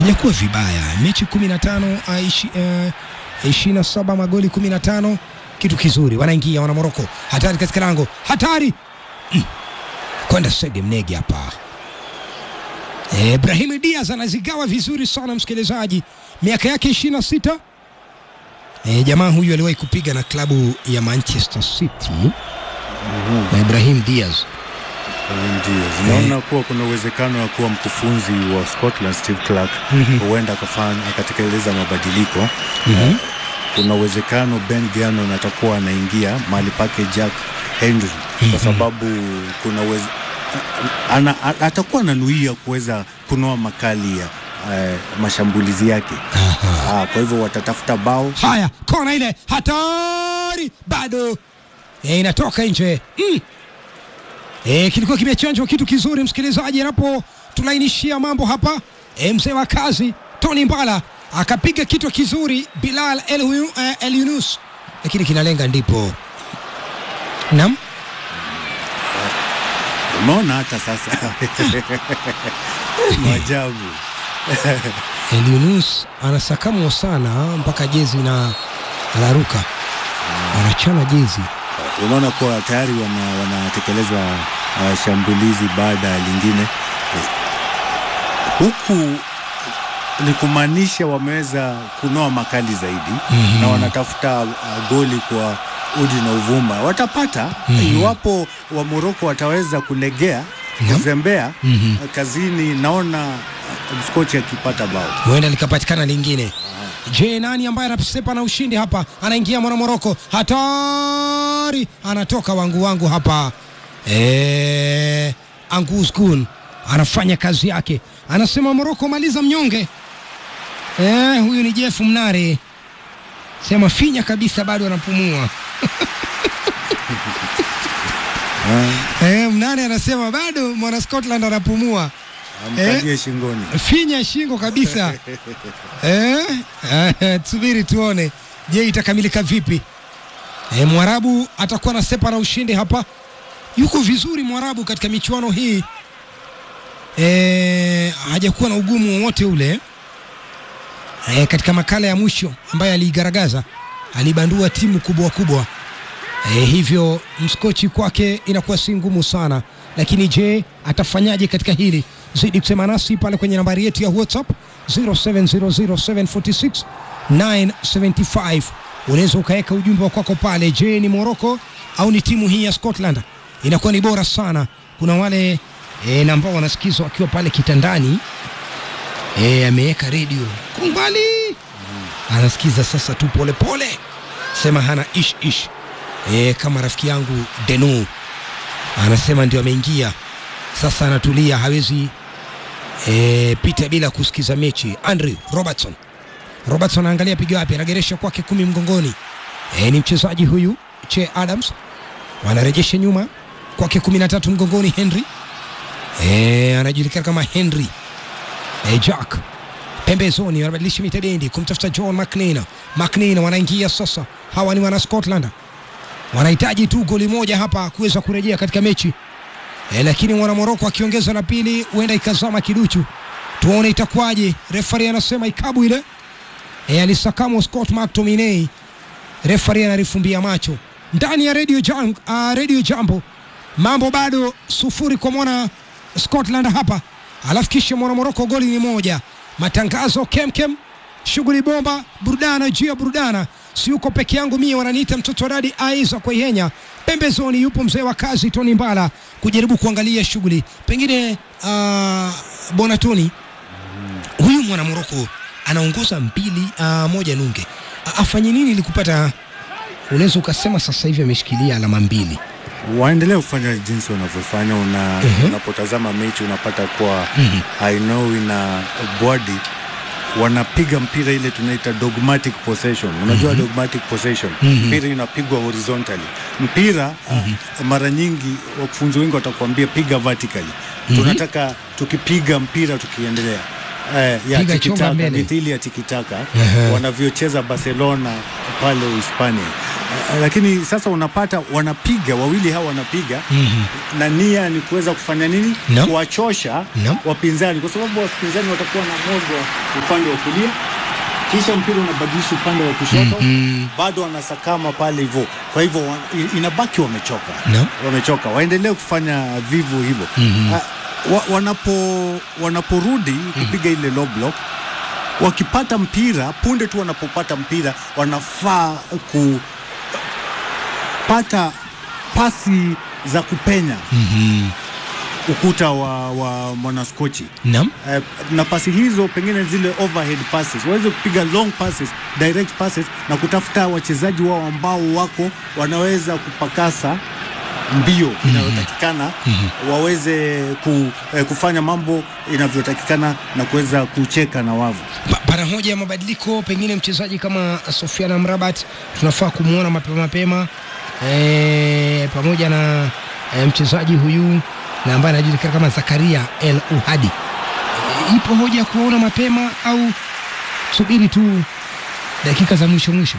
hajakuwa vibaya, mechi 15 uh, ishi, uh, 27 magoli 15, kitu kizuri. Wanaingia wana Moroko, hatari katika lango, hatari mm. kwenda Sege Mnegi hapa. Eh, Ibrahim Diaz anazigawa vizuri sana msikilizaji, miaka yake 26. Eh, jamaa huyu aliwahi kupiga na klabu ya Manchester City na Ibrahim Diaz Ndiyo, naona kuwa kuna uwezekano wa kuwa mkufunzi wa Scotland Steve Clark huenda akafanya akatekeleza mabadiliko. Mhm. Kuna uwezekano Ben Gannon atakuwa anaingia mahali pake Jack Henry kwa sababu kuna uwez... ana, a- atakuwa ananuia kuweza kunoa makali ya eh, mashambulizi yake. Ah, kwa hivyo watatafuta bao Haya, kona ile hatari, bado e, inatoka nje mm. E, kilikuwa kimechanjwa kitu kizuri, msikilizaji, anapo tulainishia mambo hapa e, mzee wa kazi Tony Mbala akapiga kitu kizuri Bilal El, Hu- eh, El Yunus, lakini kinalenga ndipo nam umeona hata sasa maajabu El Yunus anasakamwa sana mpaka jezi na anaruka anachana jezi unaona kuwa tayari wana- wanatekeleza uh, shambulizi baada ya lingine huku ni kumaanisha wameweza kunoa makali zaidi Mhm. na wanatafuta uh, goli kwa udi na uvuma watapata Mhm. iwapo wa Moroko wataweza kulegea Naam. kuzembea Mhm. uh, kazini naona uh, mskochi akipata bao huenda likapatikana lingine. Je, nani ambaye anasepa na ushindi hapa? Anaingia mwana Moroko, hatari, anatoka wangu wangu hapa. Eh, Angus Gun anafanya kazi yake, anasema Moroko maliza mnyonge. Eh, huyu ni Jeff Mnare, sema finya kabisa, bado anapumua. Ah, Eh, Mnare anasema bado mwana Scotland anapumua. amkalie shingoni finya shingo kabisa eh? Eh, tusubiri tuone, je itakamilika vipi? Eh, Mwarabu atakuwa na sepa na ushindi hapa. Yuko vizuri Mwarabu katika michuano hii eh, hajakuwa na ugumu wowote ule eh, katika makala ya mwisho ambayo aliigaragaza alibandua timu kubwa kubwa eh, hivyo mskochi kwake inakuwa si ngumu sana, lakini je atafanyaje katika hili? Zidi kusema nasi pale kwenye nambari yetu ya WhatsApp 0700746975 unaweza ukaweka ujumbe wa kwako pale. Je, ni Morocco au ni timu hii ya Scotland? Inakuwa ni bora sana. Kuna wale e, na ambao wanasikizwa wakiwa pale kitandani e, ameweka redio kwa umbali anasikiza sasa tu pole pole, sema hana ish ish e, kama rafiki yangu Denu anasema ndio ameingia sasa, anatulia hawezi e, pita bila kusikiza mechi. Andrew Robertson Robertson anaangalia pigo wapi, anageresha kwake kumi mgongoni. E, ni mchezaji huyu Che Adams, wanarejesha nyuma kwake kumi na tatu mgongoni. Henry e, anajulikana kama Henry e, Jack pembezoni, wanabadilisha mitabendi kumtafuta John McNeil. McNeil wanaingia sasa, hawa ni wana Scotland, wanahitaji tu goli moja hapa kuweza kurejea katika mechi e, lakini mwana Moroko akiongeza la pili huenda ikazama kiduchu. Tuone itakuwaje. Refari anasema ikabu ile e, alisakamwa Scott McTominay. Refari analifumbia macho ndani ya radio, jam, uh, radio jambo. Mambo bado sufuri kwa mwana Scotland hapa, alafu kisha mwana Moroko goli ni moja. Matangazo kemkem, shughuli bomba, burudana juu ya burudana. Si yuko peke yangu mie, wananiita mtoto wa dadi Aiza kwa Ihenya. Pembezoni yupo mzee wa kazi Tony Mbala kujaribu kuangalia shughuli. Pengine uh, bwana Tony, huyu mwana Moroko anaongoza mbili uh, moja nunge, A- afanye nini ili kupata, unaweza ukasema sasa hivi ameshikilia alama mbili. waendelee kufanya jinsi wanavyofanya. Una, Mhm. unapotazama mechi unapata kuwa Mhm. I know na body wanapiga mpira ile tunaita dogmatic possession. Unajua dogmatic possession, Mhm. mpira inapigwa horizontally. Mpira uh, mara nyingi wakufunzi wengi watakwambia piga vertically. Tunataka tukipiga mpira tukiendelea eh, ya Piga chomba tikitaka mbele. mithili ya tikitaka Ehe. wanavyocheza Barcelona pale Hispania. Eh, lakini sasa unapata wanapiga wawili hawa wanapiga Mhm. na nia ni kuweza kufanya nini? No. Kuwachosha No. wapinzani, kwa sababu wapinzani watakuwa na moja upande wa kulia, kisha mpira unabadilisha upande wa kushoto Mhm. bado wanasakama pale hivyo. Kwa hivyo wa- i- inabaki wamechoka, No. wamechoka, waendelee kufanya vivyo hivyo. Mhm. Ah, wa, wanapo wanaporudi kupiga ile low block wakipata mpira punde tu wanapopata mpira wanafaa kupata pasi za kupenya Mhm. ukuta wa, wa mwanaskochi Naam. eh, na pasi hizo pengine zile overhead passes waweze kupiga long passes, direct passes na kutafuta wachezaji wao ambao wako wanaweza kupakasa mbio inayotakikana waweze ku, eh, kufanya mambo inavyotakikana na kuweza kucheka na wavu. Ba- Bara moja ya mabadiliko, pengine mchezaji kama Sofiana Mrabat tunafaa kumwona mapema mapema e, pamoja na e, mchezaji huyu na ambaye anajulikana kama Zakaria El Uhadi. E, ipo hoja ya kuwaona mapema au subiri tu dakika za mwisho mwisho?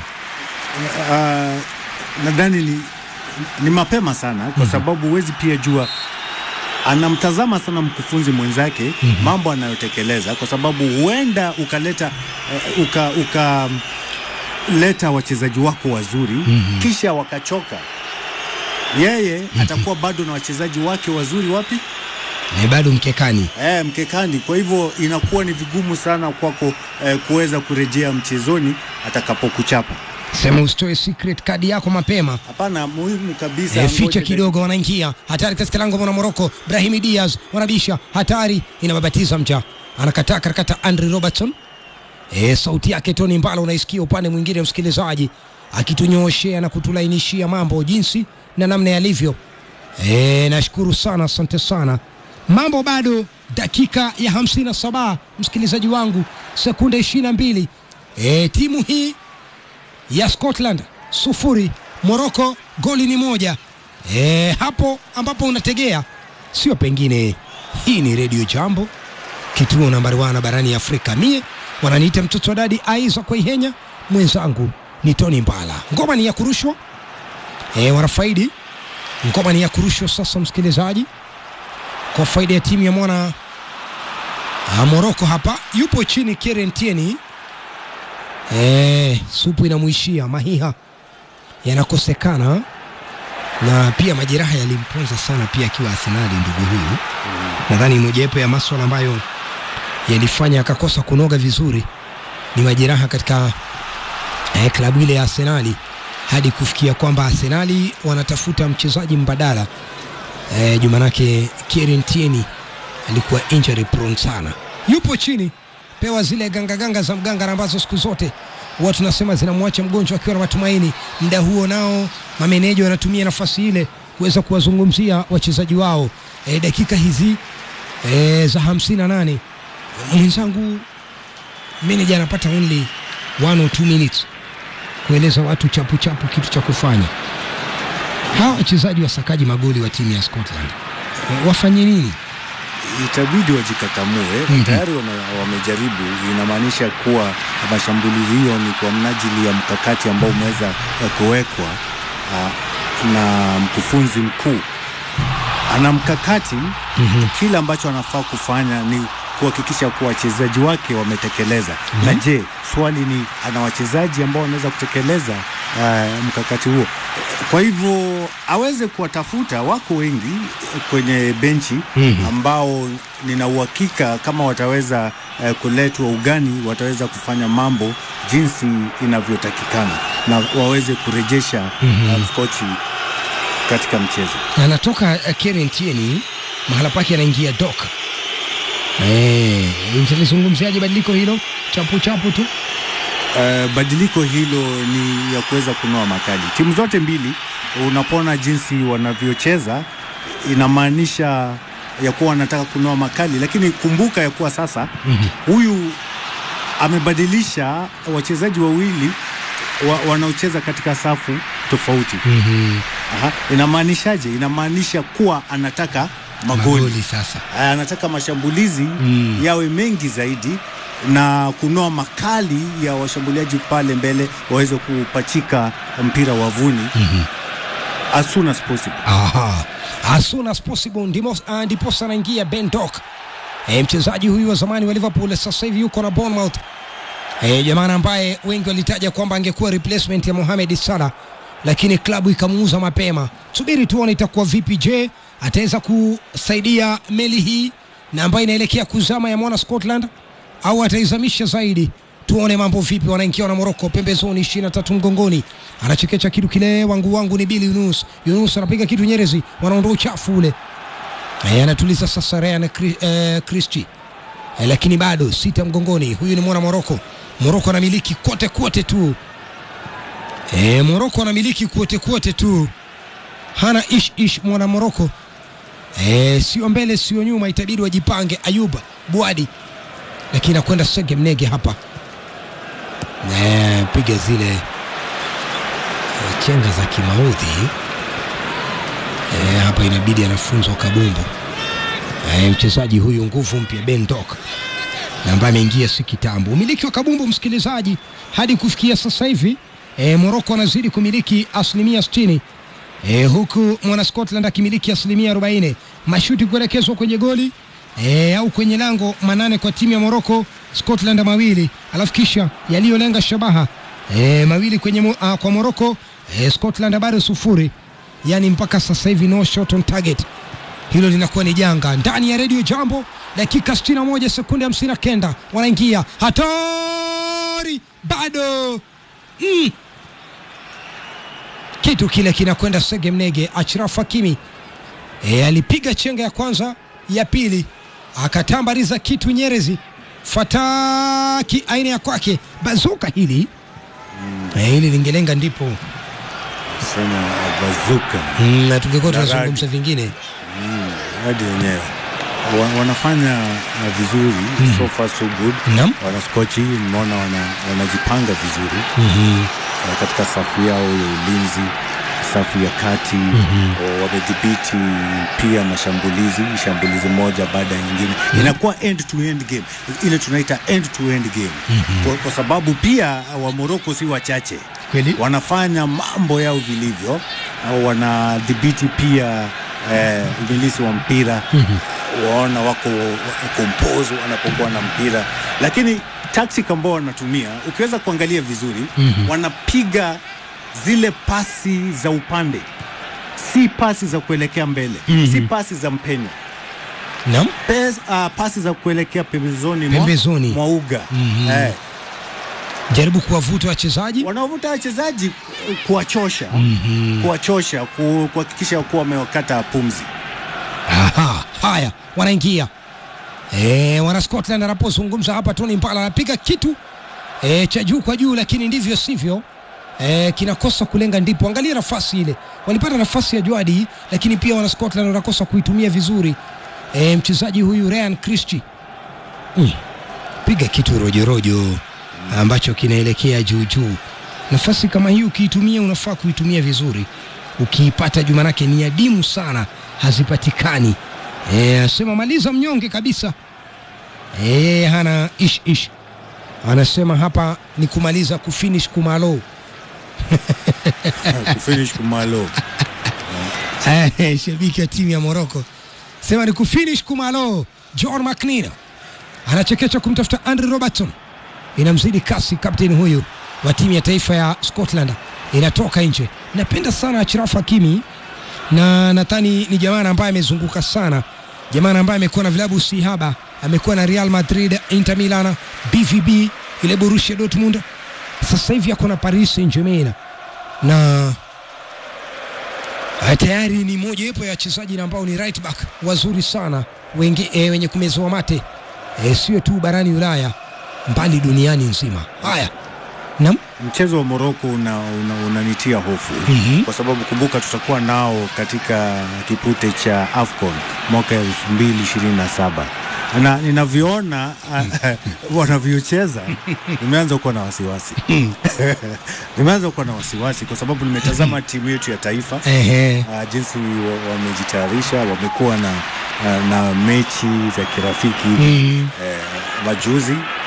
Uh, nadhani ni, ni mapema sana kwa sababu huwezi pia jua anamtazama sana mkufunzi mwenzake mambo anayotekeleza, kwa sababu huenda ukaleta uh, uka, uka leta wachezaji wako wazuri kisha wakachoka, yeye atakuwa bado na wachezaji wake wazuri wapi? E, bado mkekani. Eh, mkekani. Kwa hivyo inakuwa ni vigumu sana kwako eh, kuweza kurejea mchezoni atakapokuchapa. Sema usitoe secret kadi yako mapema. Hapana, muhimu kabisa. E, ngoja ficha dakika- kidogo, wanaingia hatari katika lango mwana Moroko. Brahimi Diaz wanabisha hatari, inababatiza mja, anakataa karakata Andre Robertson. E, sauti yake Tony Mbalo unaisikia upande mwingine, msikilizaji, akitunyooshea na kutulainishia mambo jinsi na namna yalivyo. E, nashukuru sana, asante sana. Mambo bado dakika ya hamsini na saba msikilizaji wangu, sekunde ishirini na mbili. E, timu hii ya Scotland sufuri, Morocco goli ni moja. E, hapo ambapo unategea sio pengine, hii ni redio Jambo, kituo nambari wana barani Afrika. Mie wananiita mtoto wa dadi Aiza Kwaihenya, mwenzangu ni Tony Mbala. Ngoma ni ya kurushwa e, wanafaidi ngoma ni ya kurushwa sasa, msikilizaji, kwa faida ya timu ya mwana ah, Morocco. Hapa yupo chini Kieran Tierney Eh, supu inamwishia, mahiha yanakosekana, na pia majeraha yalimponza sana pia akiwa Arsenali. Ndugu huyu nadhani mojawapo ya maswala ambayo yalifanya akakosa kunoga vizuri ni majeraha katika eh, klabu ile ya Arsenali, hadi kufikia kwamba Arsenali wanatafuta mchezaji mbadala eh, jumanake Kieran Tierney alikuwa injury prone sana, yupo chini pewa zile gangaganga za mganga ambazo siku zote huwa tunasema zinamwacha mgonjwa akiwa na matumaini. Muda huo nao mameneja wanatumia nafasi ile kuweza kuwazungumzia wachezaji wao e, dakika hizi e, za hamsini na nane mwenzangu meneja anapata only one or two minutes kueleza watu chapu chapu kitu cha kufanya. Hawa wachezaji wasakaji magoli wa timu ya Scotland e, wafanye nini? itabidi wajikakamue. Mhm. Tayari wame- wamejaribu, inamaanisha kuwa mashambulizi hiyo ni kwa mnajili ya mkakati ambao umeweza eh, kuwekwa ah, na mkufunzi mkuu. Ana mkakati Mhm. kile ambacho anafaa kufanya ni kuhakikisha kuwa wachezaji wake wametekeleza. Na je, swali ni ana wachezaji ambao wanaweza kutekeleza uh, mkakati huo? Kwa hivyo aweze kuwatafuta, wako wengi kwenye benchi Mhm. ambao nina uhakika kama wataweza uh, kuletwa ugani, wataweza kufanya mambo jinsi inavyotakikana na waweze kurejesha Mhm. uh, Skochi katika mchezo. anatoka uh, Kieran Tierney mahala pake anaingia Dok. Eh, mtalizungumziaje badiliko hilo chapu chapu tu? Uh, badiliko hilo ni ya kuweza kunoa makali. Timu zote mbili unapoona jinsi wanavyocheza inamaanisha ya kuwa wanataka kunoa makali, lakini kumbuka ya kuwa sasa Mhm. huyu amebadilisha wachezaji wawili wa, wanaocheza katika safu tofauti. Mhm. Aha. Inamaanishaje? Inamaanisha kuwa anataka magoli, Magoli sasa. anataka mashambulizi Mm. yawe mengi zaidi na kunoa makali ya washambuliaji pale mbele waweze kupachika mpira wavuni as soon as possible. Aha. As soon as possible ndimo- ah, ndiposa anaingia Ben Doak. E, mchezaji huyu wa zamani wa Liverpool sasa hivi yuko na Bournemouth. E, jamaa ambaye wengi walitaja kwamba angekuwa replacement ya Mohamed Salah lakini klabu ikamuuza mapema. Subiri tuone itakuwa vipi. Je, ataweza kusaidia meli hii na ambayo inaelekea kuzama ya mwana Scotland au ataizamisha zaidi? Tuone mambo vipi. Wanaingia na Morocco pembezoni, ishirini na tatu mgongoni, anachekecha kitu kile, wangu wangu ni Bili Yunus. Yunus anapiga kitu Nyerezi, wanaondoa uchafu ule. Eh, anatuliza sasa Ryan Cri- eh, Christie eh, lakini bado sita mgongoni. Huyu ni mwana Moroko. Moroko anamiliki kote kote tu eh, Moroko anamiliki kote kote tu, hana ish ish mwana Moroko eh, sio mbele sio nyuma, itabidi wajipange. Ayuba Bwadi, lakini akwenda Sege Mnege hapa eh, piga zile eh, chenga za kimaudhi eh, hapa inabidi anafunzwa kabumbu eh, mchezaji huyu nguvu mpya Ben Doak na ambaye ameingia si kitambo. Umiliki wa kabumbu, msikilizaji, hadi kufikia sasa hivi e, Moroko anazidi kumiliki asilimia 60 e, huku mwana Scotland akimiliki asilimia 40. Mashuti kuelekezwa kwenye goli e, au kwenye lango manane kwa timu ya Moroko, Scotland mawili, alafu kisha yaliyolenga shabaha e, mawili kwenye, mo- ah, kwa Moroko e, Scotland bado sufuri, yani mpaka sasa hivi no shot on target hilo linakuwa ni janga ndani ya redio jambo dakika 61 sekunde 59 wanaingia hatari bado mm. kitu kile kinakwenda sege mnege achraf hakimi e, alipiga chenga ya kwanza ya pili akatambariza kitu nyerezi fataki aina ya kwake bazuka hili e, hili lingelenga ndipo Sema bazuka mm, na tungekuwa Na radi. tunazungumza vingine hadi wenyewe wa, wanafanya uh, vizuri so far so good. Naam. Wanaskochi nimeona wana, wanajipanga vizuri mm-hmm. uh, katika safu yao ya ulinzi, safu ya kati mm-hmm. wamedhibiti pia mashambulizi, shambulizi moja baada ya nyingine inakuwa end to end game, ile tunaita end to end game kwa, kwa sababu pia wa Morocco si wachache Kweli. wanafanya mambo yao vilivyo, au wanadhibiti pia eh, umilisi wa mpira waona wako compose wanapokuwa na mpira, lakini tactic ambao wanatumia ukiweza kuangalia vizuri wanapiga zile pasi za upande, si pasi za kuelekea mbele si pasi za mpenyo Naam. Pes, uh, pasi za kuelekea pembezoni mwa- Pembezoni. mwa uga Mhm. eh, jaribu kuwavuta wachezaji wanaovuta wachezaji ku- kuwachosha kuwachosha ku- kuhakikisha kuwa wamewakata pumzi. Aha, haya wanaingia e, wana Scotland anapozungumza hapa, Tony Mbala anapiga kitu e, cha juu kwa juu, lakini ndivyo sivyo e, kinakosa kulenga. Ndipo angalia nafasi ile, walipata nafasi ya Jwadi, lakini pia wana Scotland wanakosa kuitumia vizuri. E, mchezaji huyu Ryan Christie mm, piga kitu rojorojo ambacho kinaelekea juu juu. Nafasi kama hii ukiitumia, unafaa kuitumia vizuri. Ukiipata juu, manake ni adimu sana, hazipatikani. Eh, asema maliza mnyonge kabisa. Eh, hana ish ish, anasema hapa ni kumaliza kufinish kumalo. kufinish kumalo Eh, shabiki wa timu ya Morocco sema ni kufinish kumalo. John McNeil anachekecha kumtafuta Andrew Robertson, inamzidi kasi kapteni huyu wa timu ya taifa ya Scotland, inatoka nje. Napenda sana Achraf Hakimi na nadhani ni jamaa ambaye amezunguka sana, jamaa ambaye amekuwa na vilabu si haba, amekuwa na Real Madrid, Inter Milan, BVB, ile Borussia Dortmund, sasa hivi ako na Paris Saint-Germain na Ah, tayari ni moja wapo ya wachezaji na ambao ni right back wazuri sana wengi, e, wenye kumezoa mate e, sio tu barani Ulaya mbali duniani nzima. Haya, naam, mchezo wa Morocco una, una, unanitia hofu Mhm. kwa sababu kumbuka tutakuwa nao katika kipute cha AFCON mwaka 2027 na ninavyoona ah, wanavyocheza nimeanza kuwa na wasiwasi nimeanza kuwa na wasiwasi kwa sababu nimetazama timu yetu ya taifa ehe, uh, jinsi wa- wamejitayarisha wamekuwa na, na, na mechi za kirafiki mm, eh, majuzi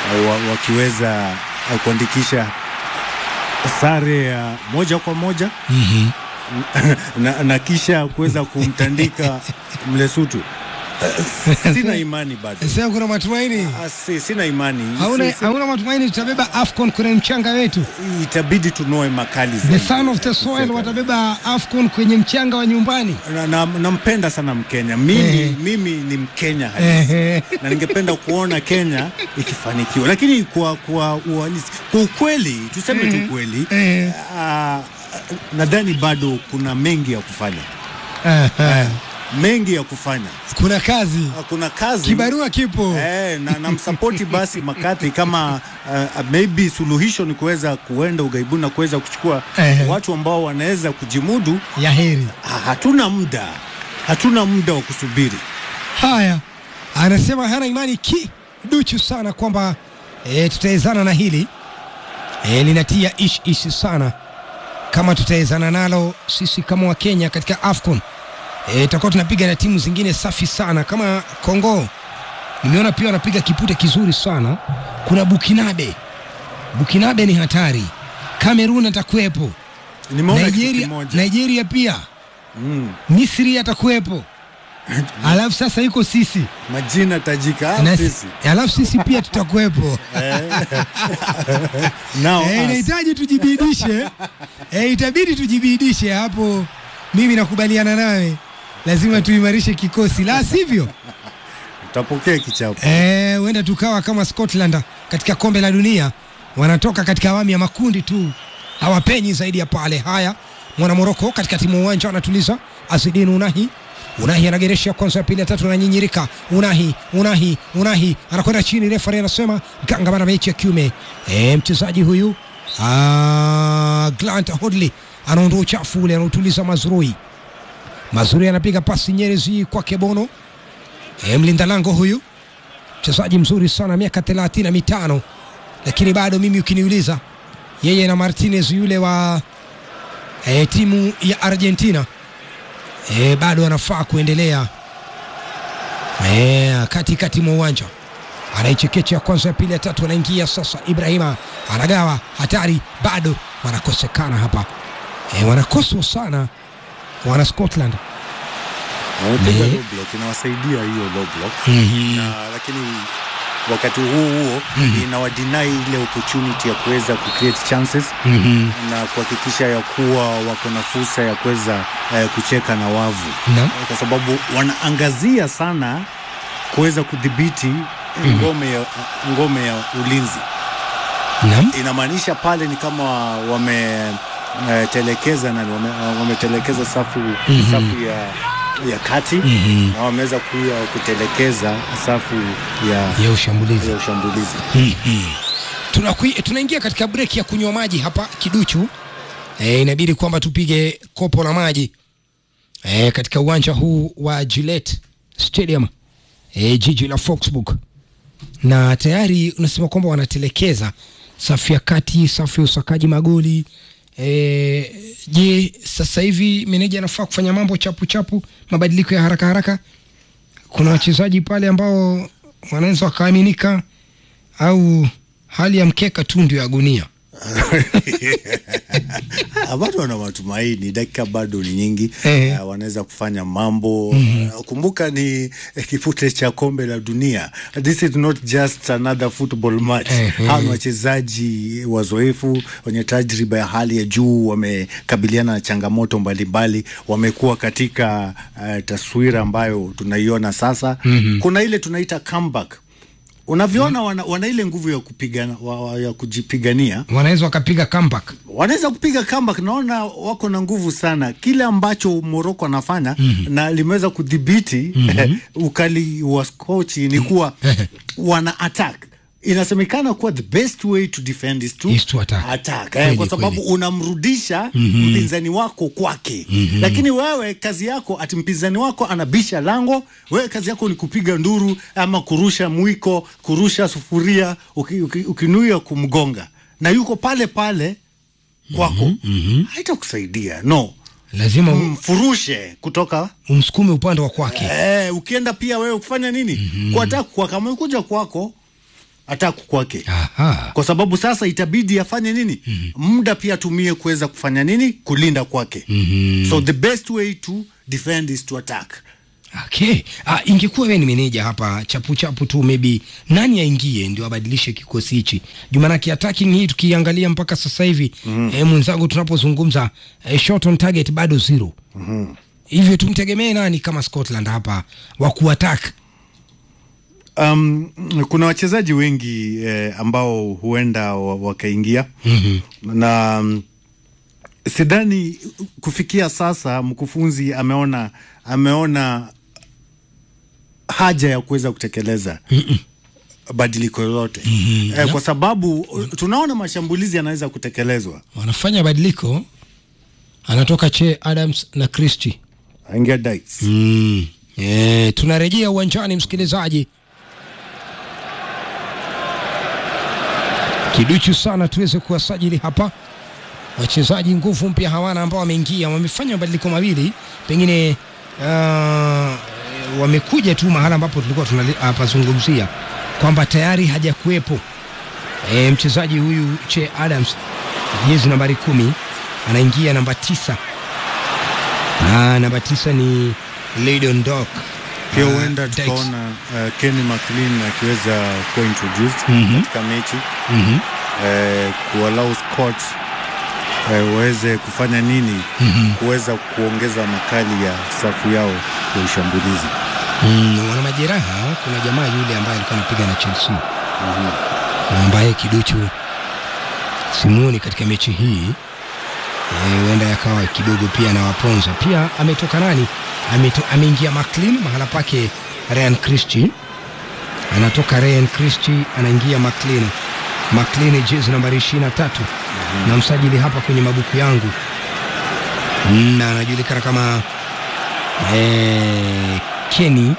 uh, wa, wakiweza uh, kuandikisha sare ya moja kwa moja Mhm. na, na kisha kuweza kumtandika Mlesutu. Uh, sina imani bado. Sasa kuna matumaini Ah, si- Sina imani. hauna, Si- si- hauna matumaini tutabeba AFCON kwenye mchanga wetu. itabidi tunoe makali The zaidi. son of the soil watabeba AFCON kwenye mchanga wa nyumbani. Na- na- nampenda sana Mkenya mimi, Eh. mimi ni Mkenya halisi Ehe. na ningependa kuona Kenya ikifanikiwa, lakini kwa kwa uhalisi, kwa ukweli tuseme tu ukweli, Eh. ah, nadhani bado kuna mengi ya kufanya, Aha. mengi ya kufanya. Kuna kazi, Ah, Kuna kazi kibarua kipo. Eh, na namsapoti basi Makati kama uh, maybe suluhisho ni kuweza kuenda ughaibuni na kuweza kuchukua Eh. watu ambao wanaweza kujimudu. Ya heri. Ah, hatuna muda, hatuna muda wa kusubiri. Haya, anasema hana imani kiduchu sana kwamba e, tutaezana na hili e, linatia ish ish sana kama tutaezana nalo sisi kama Wakenya katika AFCON e, tutakuwa tunapiga na timu zingine safi sana kama Kongo. Nimeona pia wanapiga kipute kizuri sana. Kuna Bukinabe, Bukinabe ni hatari. Kamerun atakuwepo, Nimeona kitu Nigeria, kimoja Nigeria pia, mm, Misri atakuwepo, alafu sasa yuko sisi majina tajika ah, na, sisi alafu sisi pia tutakuwepo. Now Eh, us. inahitaji tujibidishe, eh, itabidi tujibidishe hapo. Mimi nakubaliana nawe, lazima tuimarishe kikosi, la sivyo utapokea kichapo. eh, huenda tukawa kama Scotland katika kombe la dunia, wanatoka katika awamu ya makundi tu, hawapenyi zaidi ya pale. Haya, mwana Moroko katikati mwa uwanja anatuliza Azidin Unahi Unahi anageresha kwanza ya pili ya tatu ananyinyirika. Unahi Unahi Unahi anakwenda chini, refari anasema ganga bana mechi ya kiume. E, mchezaji huyu ah, Grant Hodley anaondoa uchafu ule, anautuliza Mazrui. Mazrui anapiga pasi Nyerezi kwake Bono. E, mlinda lango huyu mchezaji mzuri sana, miaka thelathini na mitano, lakini bado mimi ukiniuliza, yeye na Martinez yule wa e, timu ya Argentina e, bado anafaa kuendelea e, katikati mwa uwanja anaichekecha ya kwanza ya pili ya tatu, anaingia sasa. Ibrahima anagawa, hatari, bado wanakosekana hapa e, wanakoswa sana wana Scotland. Wamepiga Eh. low block, inawasaidia hiyo low block Mhm. na lakini wakati huo huo inawadinai ile opportunity ya kuweza kucreate chances Mhm. na kuhakikisha ya kuwa wako na fursa ya kuweza eh, kucheka na wavu Naam. kwa sababu wanaangazia sana kuweza kudhibiti ngome ya, ngome ya ulinzi. Naam. Inamaanisha pale ni kama wametelekeza nani, wame- wametelekeza safu, safu ya, ya kati Mhm. na wameweza kuya kutelekeza safu ya, ya ushambulizi ya ushambulizi. Tunakui- tunaingia katika break ya kunywa maji hapa kiduchu e, inabidi kwamba tupige kopo la maji e, katika uwanja huu wa Gillette Stadium e, jiji la Foxburg na tayari unasema kwamba wanatelekeza safu ya kati safu ya usakaji magoli e, je sasa hivi meneja anafaa kufanya mambo chapu chapu mabadiliko ya haraka haraka kuna wachezaji pale ambao wanaweza wakaaminika au hali ya mkeka tu ndio ya gunia Ah, bado wana matumaini, dakika bado ni nyingi Eh. uh, wanaweza kufanya mambo uh, kumbuka ni eh, kipute cha kombe la dunia. This is not just another football match. Eh, Hawa ni wachezaji wazoefu wenye tajriba ya hali ya juu, wamekabiliana na changamoto mbalimbali, wamekuwa katika uh, taswira ambayo tunaiona sasa. Kuna ile tunaita comeback unavyoona wana, wana ile nguvu ya kupigana wa, wa, ya kujipigania wanaweza wakapiga comeback wanaweza kupiga comeback. Naona wako na nguvu sana, kile ambacho Morocco anafanya na limeweza kudhibiti ukali wa skochi ni kuwa wana attack. Inasemekana kuwa the best way to defend is to, Is to attack. attack. Kweli, Eh, kwa sababu kweli. unamrudisha mpinzani wako kwake, lakini wewe kazi yako ati mpinzani wako anabisha lango, wewe kazi yako ni kupiga nduru ama kurusha mwiko, kurusha sufuria, uki, uki, ukinuia kumgonga na yuko pale pale kwako haitakusaidia no lazima um, mfurushe kutoka umsukume upande wa kwake eh, ukienda pia wewe kufanya nini mm-hmm. kuataka kwa kama kuja kwako attack kwake Aha. kwa sababu sasa itabidi afanye nini muda pia atumie kuweza kufanya nini kulinda kwake Mhm. so the best way to defend is to attack Okay. Ah, ingekuwa wewe ni meneja hapa chapu chapu tu maybe nani aingie ndio abadilishe kikosi hichi. Jumanake attacking hii tukiangalia mpaka sasa hivi mm -hmm. eh, mwenzangu tunapozungumza eh, shot on target bado zero. mm-hmm. Hivyo tumtegemee nani kama Scotland hapa wa kuattack? Um, kuna wachezaji wengi eh, ambao huenda wa- wakaingia Mhm. na um, sidhani kufikia sasa mkufunzi ameona ameona haja ya kuweza kutekeleza badiliko lolote eh, kwa sababu tunaona mashambulizi yanaweza kutekelezwa. Wanafanya badiliko. Anatoka Che Adams na Christie. Aingia Dykes. Mm. Eh, tunarejea uwanjani msikilizaji. Kiduchu sana tuweze kuwasajili hapa wachezaji nguvu mpya hawana ambao wameingia, wamefanya mabadiliko mawili, pengine uh, wamekuja tu mahala ambapo tulikuwa tunapazungumzia kwamba tayari hajakuwepo e, mchezaji huyu Che Adams jezi nambari kumi anaingia namba tisa na namba tisa ni Leydon Dock Pia Ah, huenda Dykes. tukaona uh, Kenny McLean akiweza kuwa introduced Mhm. katika mechi Mhm. eh, kuwalau Scott eh, waweze kufanya nini Mhm. kuweza kuongeza makali ya safu yao ya ushambulizi. Mm, wana majeraha. Kuna jamaa yule ambaye alikuwa anapiga na Chelsea na ambaye kiduchu simuoni katika mechi hii Eh, huenda yakawa kidogo pia na waponza pia. Ametoka nani? Ameto, ameingia McLean mahala pake Ryan Christie, anatoka Ryan Christie anaingia McLean. McLean jezi nambari ishirini na tatu na msajili hapa kwenye mabuku yangu Mm, na anajulikana kama eh, Kenny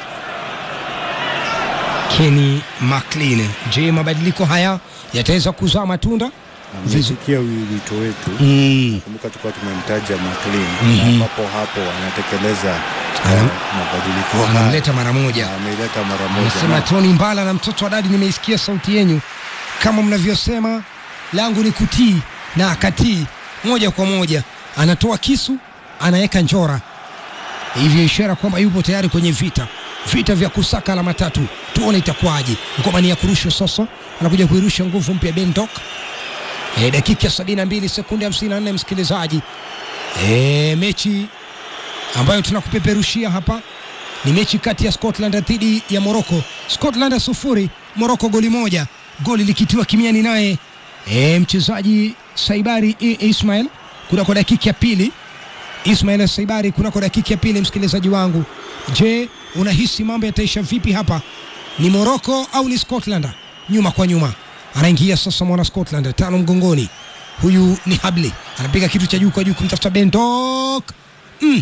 Kenny McLean. Je, mabadiliko haya yataweza kuzaa matunda? Vizu- Amesikia wi- wito wetu. Mm. Kumbuka tulikuwa tumemtaja McLean Mhm. na papo hapo anatekeleza Anam- eh, mabadiliko haya. Anamleta mara moja. Ameileta mara moja. Anasema Na- Tony Mbala na mtoto wa dadi, nimeisikia sauti yenyu kama mnavyosema, langu ni kutii na akatii moja kwa moja. Anatoa kisu, anaweka njora, hivyo ishara kwamba yupo tayari kwenye vita, vita vya kusaka alama tatu. Tuone itakuwaje. Ngoma ni ya kurushwa sasa, anakuja kuirusha nguvu mpya Ben Dock. E, dakika 72 sekunde 54, msikilizaji. E, mechi ambayo tunakupeperushia hapa ni mechi kati ya Scotland dhidi ya Morocco. Scotland sufuri, Morocco goli moja, goli likitiwa kimiani naye e, mchezaji Saibari I- Ismail kunako dakika ya pili. Ismail Saibari kunako dakika ya pili. Msikilizaji wangu, je, unahisi mambo yataisha vipi hapa? Ni Morocco au ni Scotland? Nyuma kwa nyuma anaingia sasa mwana Scotland, tano mgongoni. Huyu ni Habley anapiga kitu cha juu kwa juu kumtafuta Ben Dock mm.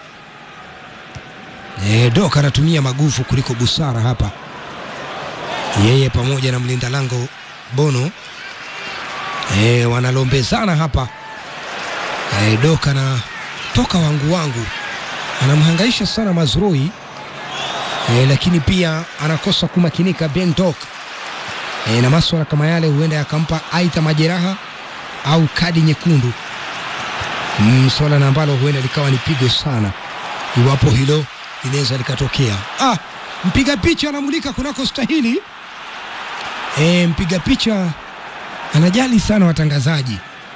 E, Dok anatumia maguvu kuliko busara hapa, yeye pamoja na mlinda lango Bono e, wanalombezana hapa e, Dok anatoka wangu wangu, anamhangaisha sana Mazrui e, lakini pia anakosa kumakinika Ben Dok e, na maswala kama yale huenda yakampa aidha majeraha au kadi nyekundu mm, swala na ambalo huenda likawa ni pigo sana iwapo hilo linaweza likatokea. Ah, mpiga picha anamulika kunako stahili. E, mpiga picha anajali sana watangazaji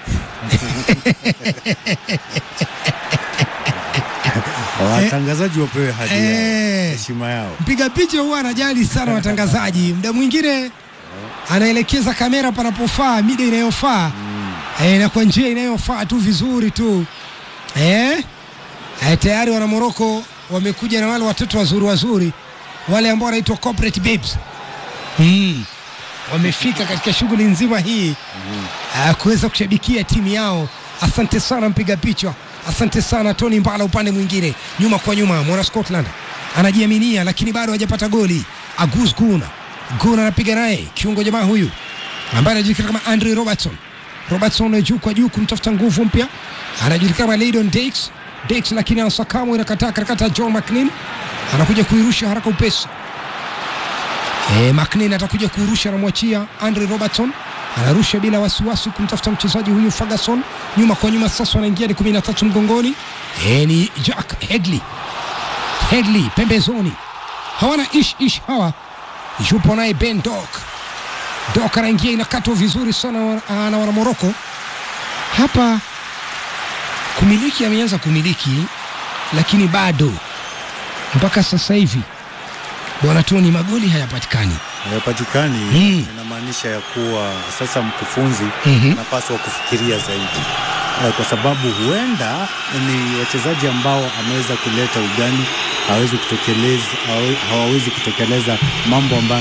Watangazaji wapewe hadhi yao, Eh. heshima yao. mpiga picha huwa anajali sana watangazaji. Muda mwingine anaelekeza kamera panapofaa, mida inayofaa e, na kwa njia inayofaa tu vizuri tu e? E, tayari wana Moroko wamekuja na wale watoto wazuri wazuri wale ambao wanaitwa corporate babes mm. wamefika katika shughuli nzima hii mm. kuweza kushabikia timu yao. Asante sana mpiga picha, asante sana Tony Mbala. Upande mwingine nyuma kwa nyuma, mwana Scotland anajiaminia, lakini bado hajapata goli. Agus Guna Guna anapiga naye kiungo jamaa huyu ambaye anajulikana kama Andre Robertson. Robertson juu kwa juu kumtafuta nguvu mpya, anajulikana kama Leydon Dakes Dakes, lakini anasakamu inakataa karakata. John McLean anakuja kuirusha haraka upesi E, McNeil atakuja kurusha, anamwachia Andre Robertson, anarusha bila wasiwasi kumtafuta mchezaji huyu Ferguson, nyuma kwa nyuma. Sasa wanaingia ni 13 mgongoni. E, ni Jack Hegley, Hegley pembezoni, hawana ish ish hawa, yupo naye Ben Dok, Dok anaingia, inakatwa vizuri sana na wana Moroko hapa. Kumiliki ameanza kumiliki, lakini bado mpaka sasa hivi bwana Tony, magoli hayapatikani hayapatikani. Mm. Inamaanisha ya kuwa sasa mkufunzi Mhm. anapaswa kufikiria zaidi Eh, kwa sababu huenda ni wachezaji ambao ameweza kuleta ugani hawezi kutekeleza hawa- hawawezi kutekeleza mambo ambayo